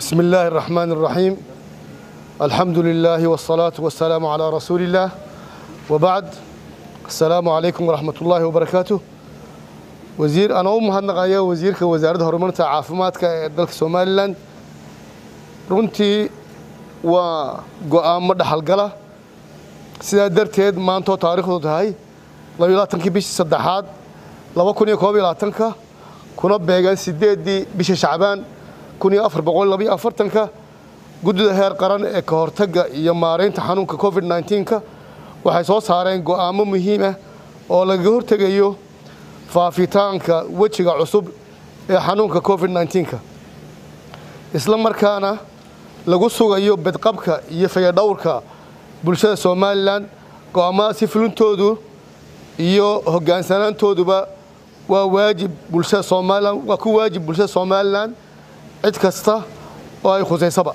بسم الله الرحمن الرحيم الحمد لله والصلاة والسلام على رسول الله وبعد السلام عليكم ورحمة الله وبركاته وزير أنا أم هنقايا وزير كوزارة هرمونة عافمات كدلك سومالي لاند runtii waa go-aamo dhaxalgala sidaa darteed maantoo taariikhdu tahay labaiyolaatankii bishii saddexaad laba kun iyo koob iyo labaatanka kuna beegan sideeddii bisha shacbaan kun iyo afar boqol labaiyo afartanka guddida heer qaran ee ka hortagga iyo maaraynta xanuunka covid nneteen-ka waxay soo saareen go-aamo muhiim ah oo lagaga hortegayo faafitaanka wejiga cusub ee xanuunka covid nneteen-ka isla markaana lagu sugayo bedqabka iyo fayadhowrka bulshada somalilan go-aamadaasi fulintoodu iyo hogaansanaantooduba waa waajib bulshada somalilan waa ku waajib bulshada somalilan cid kasta oo ay khusaysaba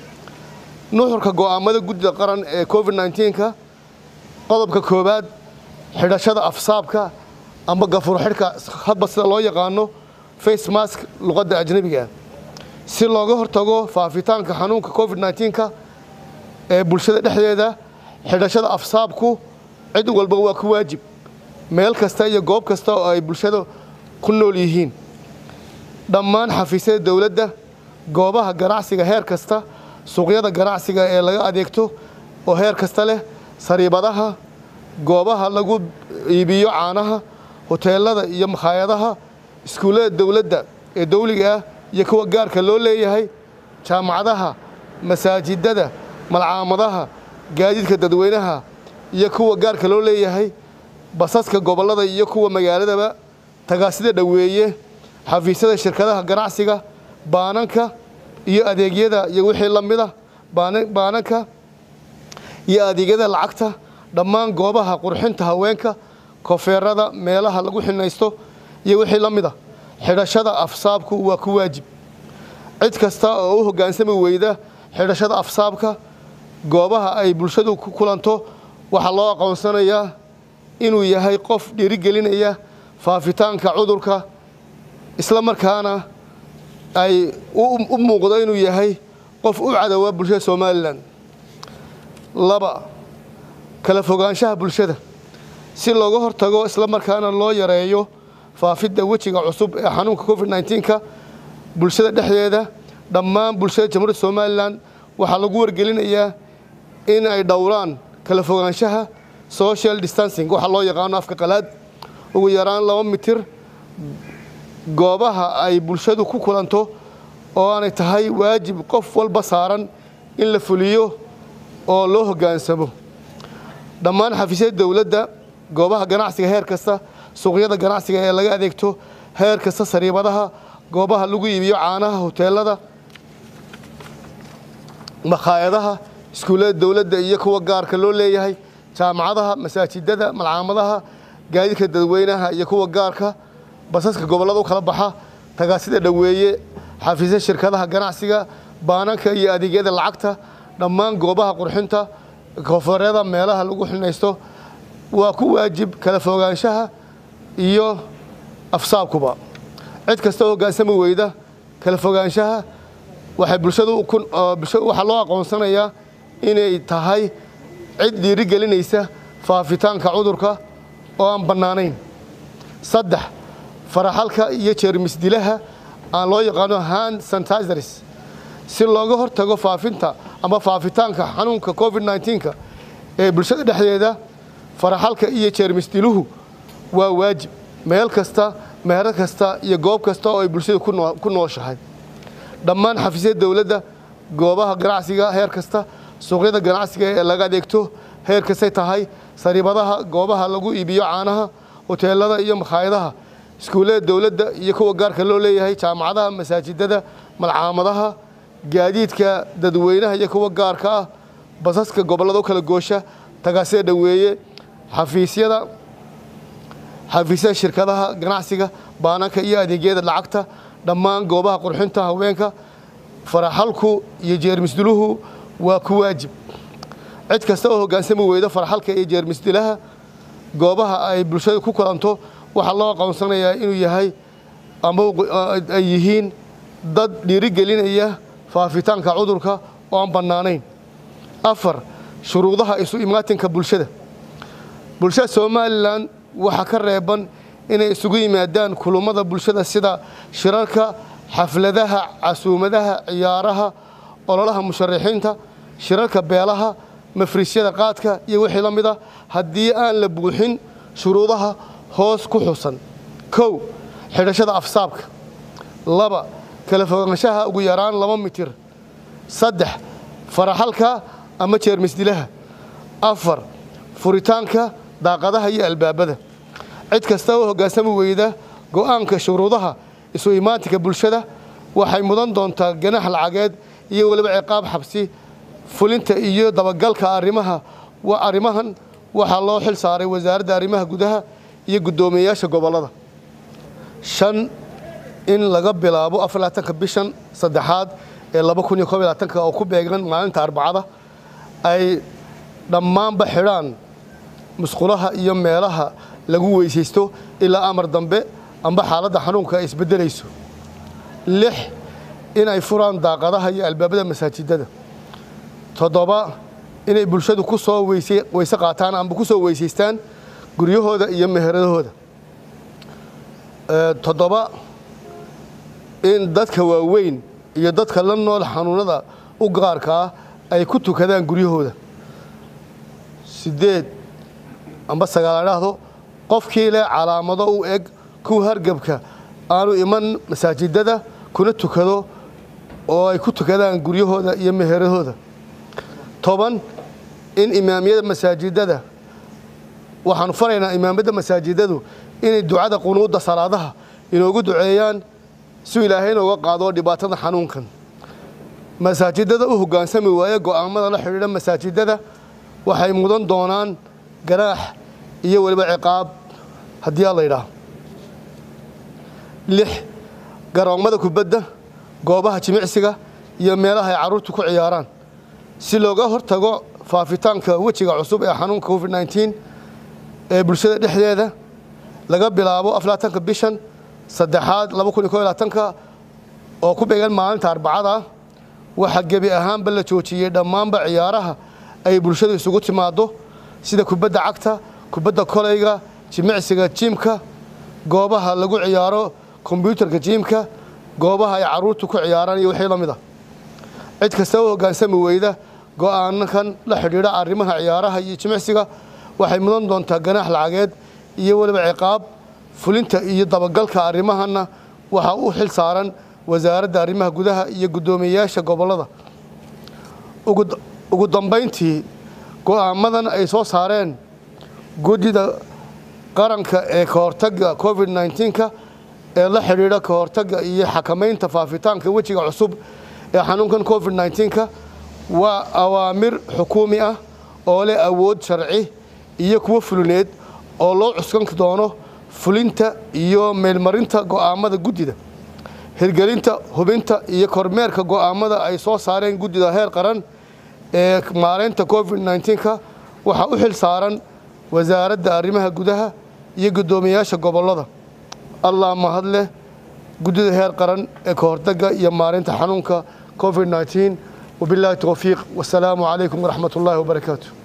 nuxurka go-aamada guddida qaran ee covid nneteen-ka qodobka koowaad xidhashada afsaabka amba gafuur xidhka hadba sida loo yaqaano face mask luqadda ajnebiga si looga hortago faafitaanka xanuunka covid nneteen-ka ee bulshada dhexdeeda xidhashada afsaabku cid walba waa ku waajib meel kasta iyo goob kasta oo ay bulshada ku nool yihiin dhammaan xafiisyada dowladda goobaha ganacsiga heer kasta suuqyada ganacsiga ee laga adeegto oo heer kasta leh sariibadaha goobaha lagu iibiyo caanaha hoteelada iyo makhaayadaha iskuullada dowladda ee dowliga ah iyo kuwa gaarka loo leeyahay jaamacadaha masaajidada malcaamadaha gaadiidka dadweynaha iyo kuwa gaarka loo leeyahay basaska gobollada iyo kuwa magaaladaba tagaasida dhoweeye xafiisyada shirkadaha ganacsiga baananka iyo adeegyada iyo wixii la mid a baananka iyo adeegyada lacagta dhammaan goobaha qurxinta haweenka kofeerada meelaha lagu xinaysto iyo wixii la mid a xidhashada afsaabku waa ku waajib cid kasta oo u hoggaansami weyda xidhashada afsaabka goobaha ay bulshadu ku kulanto waxaa loo aqoonsanayaa inuu yahay qof dhiirigelinaya faafitaanka cudurka isla markaana ay u muuqdo inuu yahay qof u cadowa bulshada somalilan laba kala fogaanshaha bulshada si looga hortago isla markaana loo yareeyo faafidda wejiga cusub ee xanuunka covid nneteen-ka bulshada dhexdeeda dhammaan bulshada jamhuuriyadda somalilan waxaa lagu wargelinayaa in ay dhowraan kala fogaanshaha social distancing waxaa loo yaqaano afka qalaad ugu yaraan laba mitir goobaha ay bulshadu ku kulanto oo aanay tahay waajib qof walba saaran in la fuliyo oo loo hoggaansamo dhammaan xafiisyada dowladda goobaha ganacsiga heer kasta suuqyada ganacsiga ee laga adeegto heer kasta sariibadaha goobaha lagu iibiyo caanaha hoteelada makhaayadaha iskuullada dowladda iyo kuwa gaarka loo leeyahay jaamacadaha masaajidada malcaamadaha gaadiidka dadweynaha iyo kuwa gaarka basaska gobollada u kala baxa tagaasida dhoweeye xafiisya shirkadaha ganacsiga baananka iyo adeegyada lacagta dhammaan goobaha qurxinta koonfureeda meelaha lagu xinaysto waa ku waajib kala fogaanshaha iyo afsaabkuba cid kasta oo hoggaansami weyda kala fogaanshaha waxay bulshadu waxaa loo aqoonsanayaa inay tahay cid dhiirigelinaysa faafitaanka cudurka oo aan bannaanayn saddex faraxalka iyo jeermisdilaha aan loo yaqaano hand sanitizers si looga hortago faafinta ama faafitaanka xanuunka covid nneteen-ka ee bulshada dhexdeeda faraxalka iyo jeermisdiluhu waa waajib meel kasta meero kasta iyo goob kasta oo ay bulshada ku nooshahay dhammaan xafiisyada dowladda goobaha ganacsiga heer kasta suuqyada ganacsiga ee laga adeegto heer kastay tahay sariibadaha goobaha lagu iibiyo caanaha hoteelada iyo makhaayadaha iskuullada dowladda iyo kuwa gaarka loo leeyahay jaamacadaha masaajidada malcaamadaha gaadiidka dadweynaha iyo kuwa gaarka ah basaska gobollada u kala goosha tagaasida dhoweeye xafiisyada xafiisyada shirkadaha ganacsiga baananka iyo adeegyada lacagta dhammaan goobaha qurxinta haweenka faraxalku iyo jeermisdiluhu waa ku waajib cid kasta oo hoggaansami weyda faraxalka iyo jeermisdilaha goobaha ay bulshada ku kulanto waxaa loo aqoonsanayaa inuu yahay ama ay yihiin dad dhiirigelinaya faafitaanka cudurka oo aan bannaanayn afar shuruudaha isu imaatinka bulshada bulshada somalilan waxaa ka reeban inay isugu yimaadaan kulummada bulshada sida shirarka xafladaha casuumadaha ciyaaraha ololaha musharaxiinta shirarka beelaha mafriisyada qaadka iyo wixii la mid a haddii aan la buuxin shuruudaha hoos ku xusan kow xidhashada afsaabka laba kala fogaanshaha ugu yaraan laba mitir saddex faraxalka ama jeermisdilaha afar furitaanka daaqadaha iyo albaabada cid kasta oo hoggaansami weyda go'aanka shuruudaha isu imaatinka bulshada waxay mudan doontaa ganax lacageed iyo weliba ciqaab xabsi fulinta iyo dabagalka arrimaha arrimahan waxaa loo xil saaray wasaaradda arrimaha gudaha iyo guddoomiyeyaasha gobollada shan in laga bilaabo afarlaatanka bishan saddexaad ee laba kun iyo koob iyo labaatanka oo ku beegan maalinta arbacada ay dhammaanba xidhaan musqulaha iyo meelaha lagu weysaysto ilaa amar dambe amba xaaladda xanuunka ay isbeddelayso lix in ay furaan daaqadaha iyo albaabada masaajidada toddoba inay bulshadu ku soo weyse weyse qaataan amba ku soo weysaystaan guryahooda iyo meheradahooda toddoba in dadka waaweyn iyo dadka la nool xanuunada u gaarka ah ay ku tukadaan guryahooda siddeed amba sagaal adhaahdo qofkii leh calaamado u eg kuwa hargebka aanu iman masaajidada kuna tukado oo ay ku tukadaan guryahooda iyo meheradooda toban in imaamiyada masaajidada waxaanu faraynaa imaamyadda masaajidadu inay ducada qunuudda salaadaha inoogu duceeyaan si ilaahay inooga qaado dhibaatada xanuunkan masaajidada u hoggaansami waaya go'aamada la xidhiidha masaajidada waxay mudan doonaan ganaax iyo weliba ciqaab haddii a la yidhaaho lix garoommada kubadda goobaha jimicsiga iyo meelaha ay carruurtu ku ciyaaraan si looga hortago faafitaanka wejiga cusub ee xanuunka covid nneteen ee bulshada dhexdeeda laga bilaabo aflaatanka bishan saddexaad laba kun iyo kob iyo labaatanka oo ku beegan maalinta arbacada waxaa gebi ahaanba la joojiyey dhammaanba ciyaaraha ay bulshadu isugu timaaddo sida kubadda cagta kubadda kolayga jimicsiga jiimka goobaha lagu ciyaaro kombyuutarka jiimka goobaha ay carruurtu ku ciyaaraan iyo wixii la mid ah cid kasta u hoggaansami weyda go'aanakan la xidhiidha arrimaha ciyaaraha iyo jimicsiga waxay mudan doontaa ganaax lacageed iyo weliba ciqaab fulinta iyo dabagalka arrimahana waxaa u xil saaran wasaaradda arrimaha gudaha iyo guddoomiyeyaasha gobollada ugu dambayntii go'aamadan ay soo saareen guddida qaranka ee ka hortagga covid nneteenka ee la xidhiidha ka hortagga iyo xakamaynta faafitaanka wejiga cusub ee xanuunkan covid nneteenka waa awaamir xukuumi ah oo leh awood sharci iyo kuwo fulineed oo loo cuskan doono fulinta iyo meelmarinta go'aamada guddida hirgelinta hubinta iyo kormeerka go'aamada ay soo saareen guddida heer qaran ee maaraynta covid nneteenka waxaa u xil saaran wasaaradda arrimaha gudaha iyo guddoomiyeyaasha gobollada allah mahad leh guddida heer qaran ee ka hortagga iyo maaraynta xanuunka covid nneteen wabilaahi towfiiq wasalaamu calaykum waraxmat ullaahi wabarakaatu